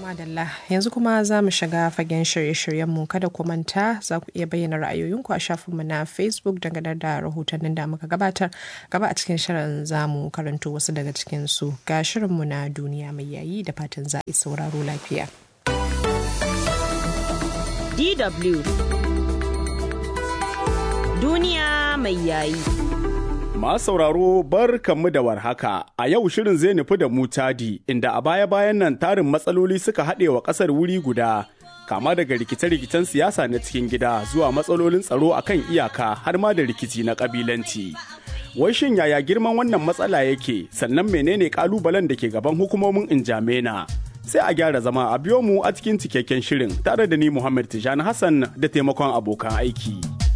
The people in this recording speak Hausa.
Madalla yanzu kuma za mu shiga fagen shirye-shiryenmu kada ku manta za ku iya bayyana ra'ayoyinku a shafinmu na Facebook dangane da rahotannin da muka gabatar gaba a cikin shirin za mu karanto wasu daga cikinsu ga shirinmu na duniya mai yayi da fatan za a sauraro lafiya. DW Duniya mai yayi. Masu sauraro bar kanmu da warhaka a yau shirin zai nufi da mu tadi inda a baya-bayan nan tarin matsaloli suka haɗe wa ƙasar wuri guda kama daga rikice-rikicen siyasa na cikin gida zuwa matsalolin tsaro a kan iyaka har ma da rikici na ƙabilanci. Wai shin yaya girman wannan matsala yake sannan menene ƙalubalen da ke gaban hukumomin Injamena? Sai a gyara zama a biyo mu a cikin cikakken shirin tare da ni Muhammad Tijani Hassan da taimakon abokan aiki.